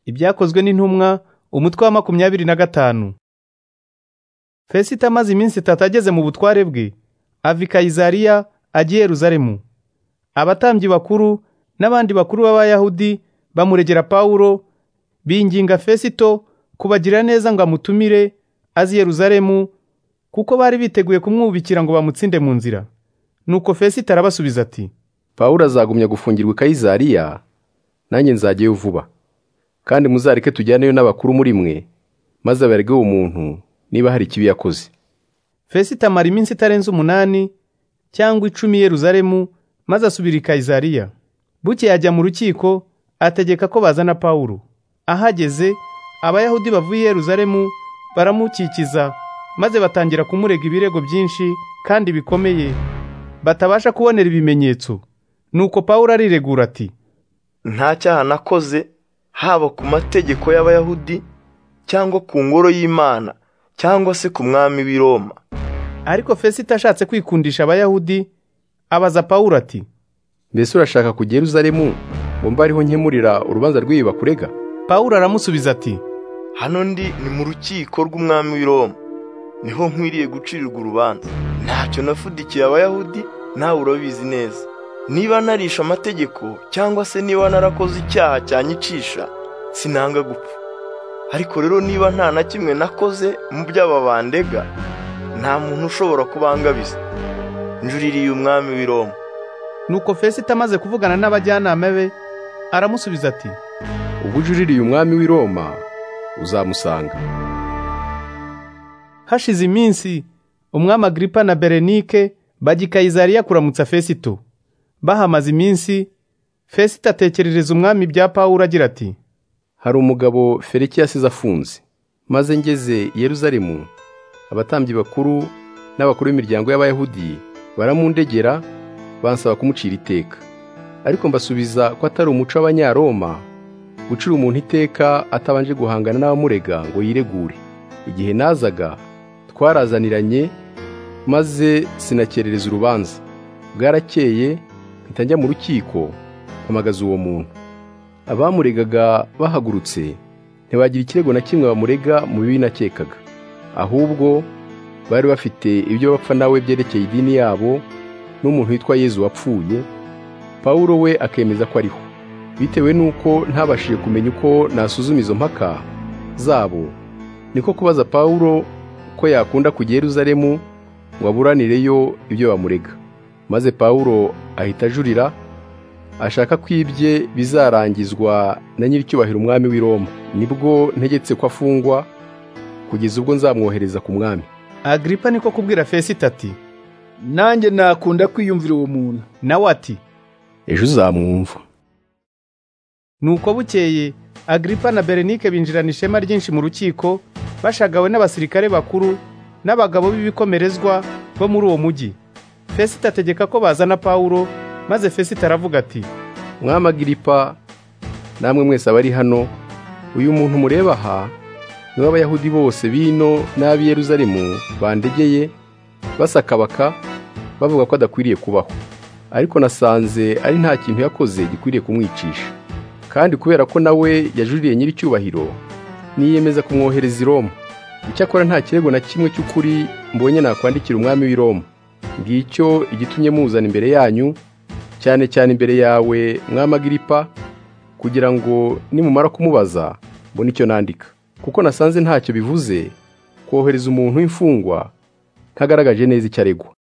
Ibyakozwe n'intumwa umutwe wa makumyabiri na gatanu fesito amaze iminsi itatu ageze mu butware bwe ava i kayizariya ajya i yeruzalemu abatambyi bakuru n'abandi bakuru b'abayahudi bamuregera pawulo binginga fesito kubagira neza ngo amutumire azi i yeruzalemu kuko bari biteguye kumwubikira ngo bamutsinde mu nzira nuko fesito arabasubiza ati pawulo azagumya gufungirwa i kayizariya nanjye nzajyayo vuba kandi muzareke tujyaneyo n'abakuru muri mwe maze aberege uwo muntu niba hari ikibi yakoze fesito amara iminsi itarenze umunani cyangwa icumi i yeruzalemu maze asubira i kayizariya buke yajya mu rukiko ategeka ko bazana pawulo ahageze abayahudi bavuye i yeruzalemu baramukikiza maze batangira kumurega ibirego byinshi kandi bikomeye batabasha kubonera ibimenyetso nuko pawulo ariregura ati nta cyaha nakoze haba ku mategeko y'abayahudi cyangwa ku ngoro y'imana cyangwa se ku mwami w'i Roma ariko fesito ashatse kwikundisha abayahudi abaza pawulo ati mbese urashaka kujya i Yeruzalemu ngo mbe ariho nkemurira urubanza rw'ibi bakurega pawulo aramusubiza ati hano ndi ni mu rukiko rw'umwami w'i Roma niho nkwiriye gucirirwa urubanza ntacyo nafudikiye abayahudi nawe urabizi neza niba narisha amategeko cyangwa se niba narakoze icyaha cyanyicisha sinanga gupfa ariko rero niba nta na kimwe nakoze mu by'aba bandega nta muntu ushobora kubangabiza njuririye umwami w'i Roma nuko fesito amaze kuvugana n'abajyanama be aramusubiza ati ubwo ujuririye umwami w'i Roma uzamusanga hashize iminsi umwami agiripa na berenike bajya i kayizariya kuramutsa fesito bahamaze iminsi fesito atekerereza umwami ibya pawulo agira ati hari umugabo feriki yasize afunze maze ngeze i Yeruzalemu abatambyi bakuru n'abakuru b'imiryango y'abayahudi baramundegera bansaba kumucira iteka ariko mbasubiza ko atari umuco w'abanyaroma gucira umuntu iteka atabanje guhangana n'abamurega ngo yiregure igihe nazaga twarazaniranye maze sinakerereza urubanza bwarakeye mpita njya mu rukiko mpamagaza uwo muntu abamuregaga bahagurutse ntibagira ikirego na kimwe bamurega mu bibi nakekaga ahubwo bari bafite ibyo bapfa nawe byerekeye idini yabo n'umuntu witwa yezu wapfuye pawulo we akemeza ko ariho bitewe n'uko ntabashije kumenya uko nasuzuma izo mpaka zabo niko kubaza pawulo ko yakunda kujya i Yeruzalemu ngo aburanireyo ibyo bamurega maze pawulo ahita ajurira ashaka ko ibye bizarangizwa na nyir'icyubahiro umwami w'i Roma nibwo ntegetse ko afungwa kugeza ubwo nzamwohereza ku mwami agiripa niko kubwira fesito ati nanjye nakunda kwiyumvira uwo muntu nawe ati ejo uzamwumva nuko bukeye agiripa na berenike binjirana ishema ryinshi mu rukiko bashagawe n'abasirikare bakuru n'abagabo b'ibikomerezwa bo muri uwo mujyi fesito ategeka ko bazana pawulo maze fesito aravuga ati mwami agiripa namwe mwese abari hano uyu muntu mureba aha niwe abayahudi bose bino n'ab'i Yeruzalemu bandegeye basakabaka bavuga ko adakwiriye kubaho ariko nasanze ari nta kintu yakoze gikwiriye kumwicisha kandi kubera ko nawe yajuririye nyir'icyubahiro niyemeza kumwohereza i Roma icyakora nta kirego na kimwe cy'ukuri mbonye nakwandikira umwami w'i Roma ngicyo igitumye muzana imbere yanyu cyane cyane imbere yawe mwamagiripa kugira ngo nimumara kumubaza mbone icyo nandika kuko nasanze ntacyo bivuze kohereza umuntu w'imfungwa ntagaragaje neza icyo aregwa